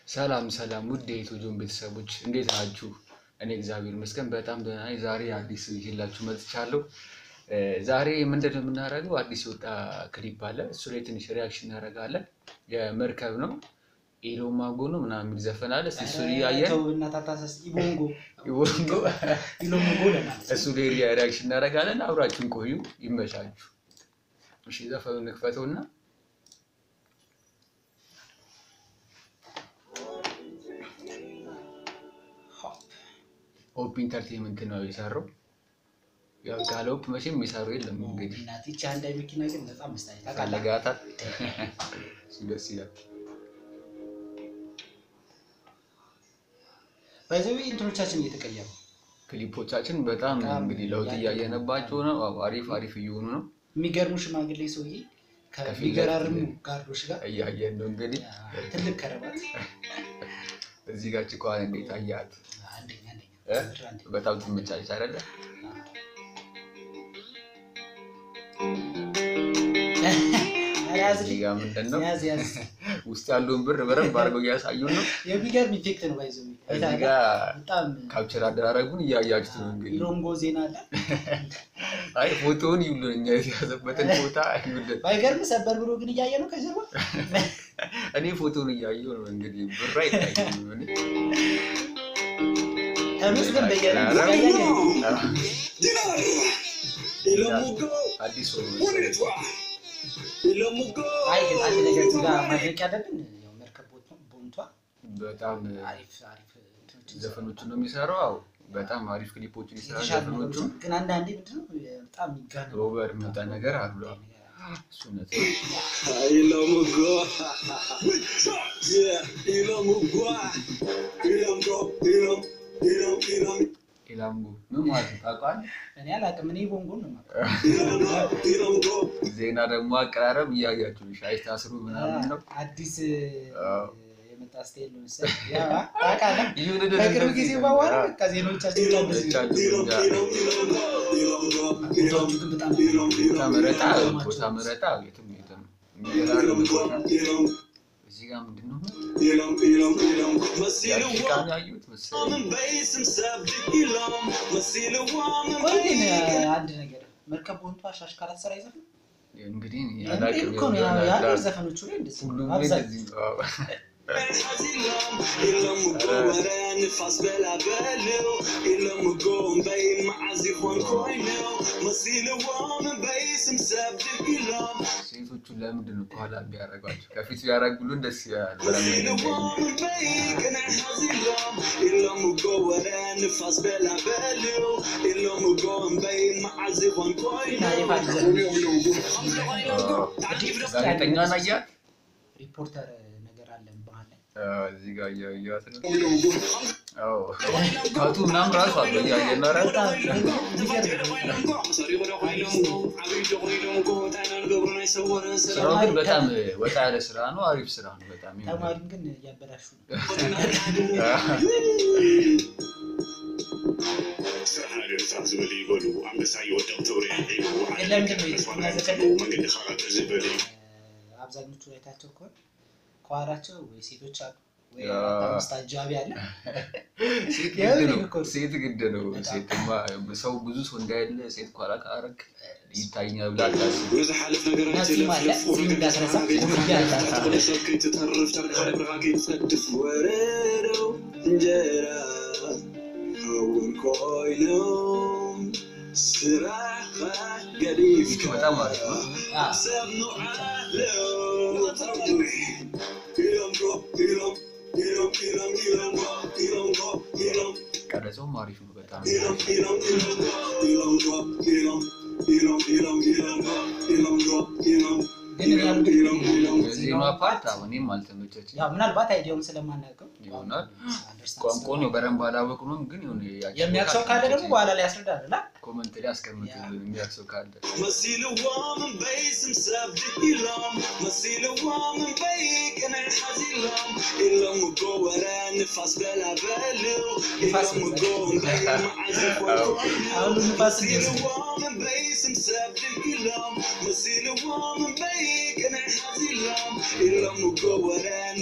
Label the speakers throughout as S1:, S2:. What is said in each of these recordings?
S1: ሰላም ሰላም ውድ የኢትዮ ጆን ቤተሰቦች እንዴት ናችሁ? እኔ እግዚአብሔር ይመስገን በጣም ደህና ነኝ። ዛሬ አዲስ ይዤላችሁ መጥቻለሁ። እ ዛሬ ምንድን ነው የምናደርገው? አዲስ የወጣ ክሊፕ አለ። እሱ ላይ ትንሽ ሪያክሽን እናደርጋለን። የመርከብ ነው ኢሎ ማጎ ነው ምናምን የሚል ዘፈን አለ። እስኪ እሱን እያየን
S2: ኢቦንጎ
S1: ይወንዶ
S2: ኢሎሞጎ ለማለት
S1: እሱ ላይ ሪያክሽን እናደርጋለን። አብራችሁን ቆዩ። ይመቻችሁ። እሺ ዘፈኑን ንክፈተውና ሆፕ ኢንተርቴንመንት ነው የሰራው። ያው ካለ ሆፕ መቼም የሚሰሩ የለም እንግዲህ
S2: ናት ይቺ አንድ አይ መኪና ግን በጣም ምስታይ ታውቃለህ።
S1: ፈለጋታል። እሱ ደስ ይላል።
S2: ባይዘዊ ኢንትሮቻችን እየተቀየሩ
S1: ክሊፖቻችን በጣም
S2: በጣም
S1: እንግዲህ ለውጥ እያየነባቸው ነው። አዎ፣ አሪፍ አሪፍ እየሆኑ ነው።
S2: የሚገርሙ ሽማግሌ ሰውዬ
S1: ከፊት
S2: ከሚገራርሙ
S1: ለፊት
S2: ጋርዶች ጋር
S1: እያየን ነው እንግዲህ
S2: ትልቅ ከረባት
S1: እዚህ ጋር ጭቋን እንዴት አያት?
S2: አንደኛ አንደኛ
S1: እ?
S2: ምድር አንደኛ
S1: በጣም ትመቻለች አይደለ?
S2: ኧረ ያዝ
S1: እዚህ ጋር ምንድን ነው
S2: ያዝ ያዝ
S1: ውስጥ ያለውን ብር በደንብ አድርገው እያሳዩን ነው።
S2: የሚገርም ኢፌክት ነው ባይዘዊ
S1: እዚህ ጋር
S2: በጣም
S1: ካፕቸር አደራረጉን እያያችሁት ነው እንግዲህ።
S2: ኢሎንጎ ዜና አለ
S1: አይ ፎቶውን ይሉን እኛ የተያዘበትን ቦታ ይሉልን።
S2: ባይገርም ሰበር ብሎ ግን እያየ ነው ከጀርባ
S1: እኔ ፎቶውን እያየሁ ነው እንግዲህ ብር አይታይም። እኔ
S2: ተመስገን በየነ እያየ ነው
S1: አዲስ ሆኖ
S2: አይ ግን አንድ ነገር እዚህ ጋር ማድረግ ያለብን ያው መርከብ ቦት- ቦንቷ
S1: በጣም
S2: አሪፍ አሪፍ እንትኖችን
S1: ዘፈኖቹን ነው የሚሰራው። አዎ በጣም አሪፍ ክሊፖችን ይሰራል።
S2: የተሻሉ
S1: ዘፈኖቹን
S2: ነገሮችን ግን አንዳንዴ ምንድን ነው በጣም የሚጋነን
S1: ሮበር የሚወጣ ነገር አሉ። እሱ እውነት ነው። ኢላምጎ ምን ማለት ነው ታውቃለህ?
S2: እኔ አላውቅም። እኔ ቦንጎን ነው የማውቀው።
S1: ዜና ደግሞ አቀራረብ እያያችሁ ነው። ሻይ ታስሩ ምናምን ነው
S2: አዲስ
S1: አዎ።
S2: የመጣ ስታይል ነው መሰለኝ። ያው ታውቃለህ፣
S1: ይሁን
S2: ከቅርብ ጊዜ በኋላ በቃ ዜናዎቻችን በጣም ደስ ይላሉ። ቦታዎቹ ግን በጣም
S1: ቦታ መረጣ ቦታ መረጣ የትም የትም የሚገራርም ቦታ። እዚህ ጋር ምንድን ነው የአፍሪካን ያዩት መሰለኝ።
S2: ቆይ ግን አንድ ነገር መርከብ ቦንቷ ሻሽ ካላት ስራ ይዘፍን
S1: እንግዲህ እኔ
S2: እንዴ
S1: አላውቅም
S2: እኮ ነው
S1: የሆነ
S2: የሀገር
S1: ዳር-
S2: ዘፈኖቹ ላይ እንደዚህ ነው።
S1: ሁሉም ላይ
S2: አብዛኛው
S1: እንደዚህ ነው። አዎ። ሴቶቹ ለምንድን ነው ከኋላ ቢያደርጓቸው? ከፊት ቢያደርጉልን ደስ ይላል። በደንብ ጋዜጠኛዋን አያት?
S2: ሪፖርተር ነገር አለን ባህል ላይ
S1: አዎ፣ እዚህ ጋር እያየኋት ነው። አዎ፣ ካቱ ምናምን ራሱ አለ እያየን ነው። ኧረ
S2: በጣም የሚገርም
S1: ስራው ግን በጣም ወጣ ያለ ስራ ነው። አሪፍ ስራ ነው። በጣም ይሆናል።
S2: ተማሪም ግን እያበላሹ ነው። አብዛኞቹ አይታቸው ከሆነ ከኋላቸው ወይ ሴቶች አሉ ወይ
S1: ያ።
S2: አራት አምስት አጃቢ አለ።
S1: ሴት
S2: ያው
S1: ግድ ነው።
S2: እኮ
S1: ሴት ግድ ነው።
S2: በጣም።
S1: ሴትማ ሰው ብዙ ሰው እንዳያለ ሴት ኋላ ካረግ ይታኛል ብላ አታስብ።
S2: እና ጺም አለ ጺም እንዳትረሳ ኮፍያ አላት።
S1: በጣም አሪፍ ነው።
S2: አዎ።
S1: ቀረጸውም አሪፍ ነው በጣም
S2: ግን እኔ ያልኩት
S1: ዜማ ፓርት አሁን እኔም አልተመቸችም
S2: ያው ምናልባት አይዲያውን ስለማናውቀው
S1: ይሆናል።
S2: አንደርስታንድ
S1: ቋንቋውን ነው በደንብ አላወቅነውም፣ ግን የሆነ ያቺ
S2: የሚያውቅ ሰው ካለ ደግሞ በኋላ ላይ ያስረዳል እና
S1: ኮመንት ላይ አስቀምጡልን የሚያውቅ ሰው ካለ።
S2: ንፋስ አሁን ንፋስ እንዴት ነው?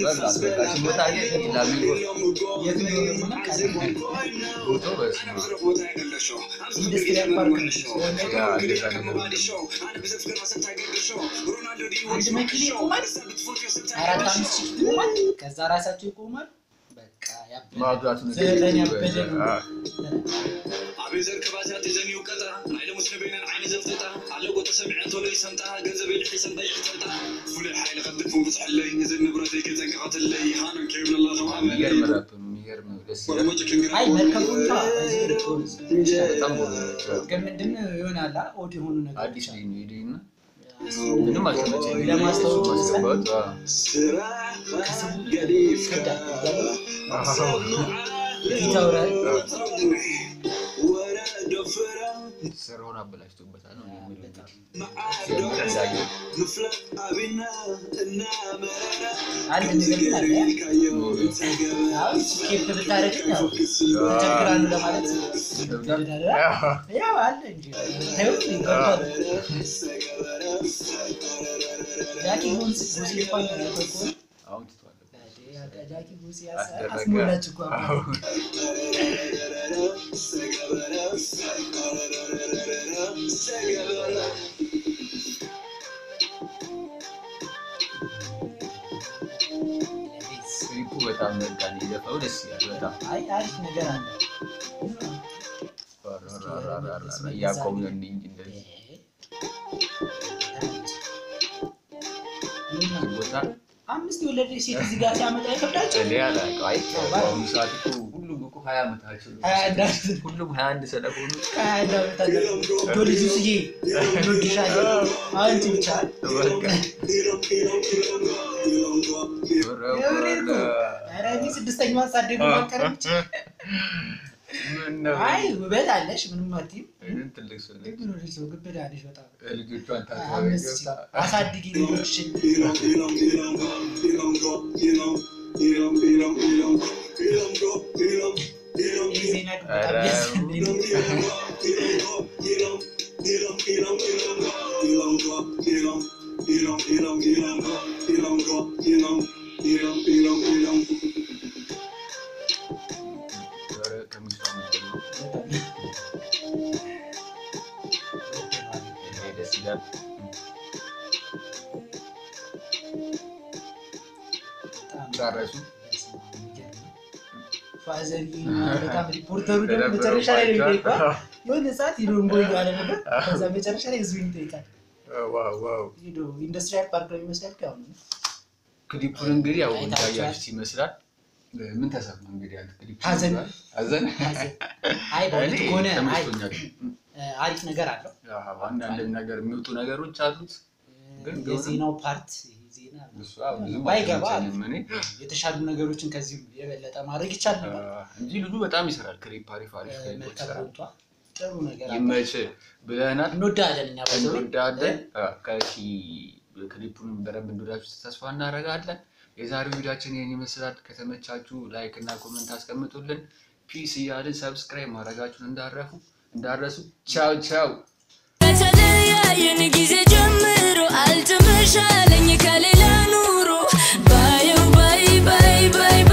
S1: በቃ በቃ ሲሞታ አየህ ላሚን
S2: የት እንደሆነ ምና ቃል
S1: ፎቶ በስመ አብ
S2: ኢንዱስትሪያል ፓርክ ነው።
S1: ያ እንደዛ ነገር
S2: አንድ መኪና ይቆማል፣ አራት አምስት ሺህ ይቆማል። ከዛ ራሳቸው ይቆማል። በቃ ያበደ
S1: ማብዛቱን
S2: ዘረን ያበደ ነው።
S1: አ፣
S3: ዓበይ ዘርክባታት እዘን ይውቀጣ ናይ ደሙስ ንበይነን ዓይነ ዘፍጥጣ ኣለጎ ተሰሚዐ ቶሎ ይሰምጣ ገንዘበይ ድሒሰን ጠይሕ ተልጣ ፍሉይ ሓይሊ ቀድፉን ብፅሕለይ እዘን ንብረተይ ከፀንቅቐትለይ ሃኖን ከይብለላ
S1: የሚገርም ራፕ ነው የሚገርም ደስ ይላል
S2: አይ መርከቡ እንኳ በዚህ ልትሆን
S1: በጣም ጎበዝ ናቸው።
S2: ግን ምንድን ነው ይሆናል ኦድ የሆኑ ነገሮች
S1: አዲስ
S2: አሉ።
S1: ልጅ ነው ሄደ እና ምንም አልተመቸኝም
S2: ለማስታወቅ
S1: ማስገባት አ፣
S2: ከስሙ ይከብዳል እያለ ይተውራል።
S1: ስራውን አበላሽቶበታል ነው የሚለው እንግዲህ ሲጀምር እንዳየው
S2: አንድ ነገር ግን አለ አሁን ስኬፕ ብታደርግ ያው ይቸግራሉ ለማለት ይገድዳል። ያው አለ እንጂ ታዩ ይገባል። ጃኪ ጎንስ ጎዚ እንኳን ያተኮ
S1: አሁን ትቷል
S2: ጃኪ ጎዚ
S1: አስደረገ
S2: አስሞላች እኮ አባቴ።
S1: አሁን ክሊፑ በጣም በቃ የዘፈው ደስ ይላል በጣም
S2: አይ አሪፍ ነገር አለ።
S1: እያቆምን እንጂ እንደዚህ ቦታ
S2: አምስት የወለደች ሴት እዚህ ጋር ሲያመጣ ይከብዳቸው።
S1: እኔ አላውቅም። አይ በአሁኑ ሰዓት እኮ ሁሉም እኮ ሀያ ዓመታቸው ነው።
S2: ሀያ አንድ ዓመት
S1: ሁሉም ሀያ አንድ ስለሆኑ
S2: ከሀያ አንድ ዓመት አለ ዶ ልጁ ስዬ እንወድሻለን አንቺ ብቻ
S1: በቃ
S2: ኧረ እኔ ስድስተኛዋን ሳደግ ማቀረች
S1: ምን ነው?
S2: አይ ውበት አለሽ ምንም አትይም።
S1: እኔን ትልቅ ሰው ነኝ።
S2: ግን ወደ ሰው ግብዳ ነሽ በጣም
S1: ልጆቿን ታሳቢ
S2: አምስት
S1: ገብታ
S2: አሳድጊ ልጆችሽን ይህ ዜና ግን በጣም
S1: ኧረ
S2: ያስፈልግ
S1: ኧረ ከሚስቷ ምንድን ነው? ይሄ ደስ ይላል። ጨረሱ?
S2: ፋዘር በጣም ሪፖርተሩ ደግሞ መጨረሻ ላይ ነው የሚጠይቀው። የሆነ ሰዓት ሂዶ እንቦ እያለ ነበር። ከዛ መጨረሻ ላይ ህዝቡን ይጠይቃል።
S1: ዋው ዋው።
S2: ሂዶ ኢንዱስትሪያል ፓርክ ነው የሚመስላል። ያው ነው
S1: ክሊፑን እንግዲህ ያው
S2: አይታችኋል?
S1: እንዳያችሁት ይመስላል። ምን ተሰማ እንግዲህ አንተ ክሊፑ
S2: ሀዘን።
S1: ሀዘን
S2: አይ በእውነት
S1: እኔ
S2: ከሆነ አይ
S1: ተመችቶኛል።
S2: አሪፍ ነገር አለው።
S1: አዎ፣ አንዳንድ ነገር የሚወጡ ነገሮች አሉት ግን ቢሆንም
S2: የዜናው ፓርት ይሄ ዜና
S1: እሱ አዎ፣ ብዙም
S2: ባይገባ
S1: አልተመቸኝም እኔ
S2: የተሻሉ ነገሮችን ከዚህም የበለጠ ማድረግ ይቻል ነበር።
S1: እንጂ ልጁ በጣም ይሰራል። ክሊፕ አሪፍ አሪፍ ክሊፖች
S2: መልካም
S1: ይሰራል።
S2: ወጥቷ ጥሩ ነገር አለ።
S1: ይመች ብለናል።
S2: እንወዳለን እኛ በሰው
S1: እንወዳለን። ከሺ ክሊፑን በደንብ እንወዳችሁ ተስፋ እናደርጋለን። የዛሬው ቪዲዮችን ይህን ይመስላል። ከተመቻችሁ ላይክ እና ኮመንት አስቀምጡልን። ፒስ እያልን ሰብስክራይብ ማድረጋችሁን እንዳረፉ እንዳረሱ። ቻው ቻው።
S4: ከተለያየን ጊዜ ጀምሮ አልተመሻለኝ ከሌላ ኑሮ ባየው ባይ ባይ ባይ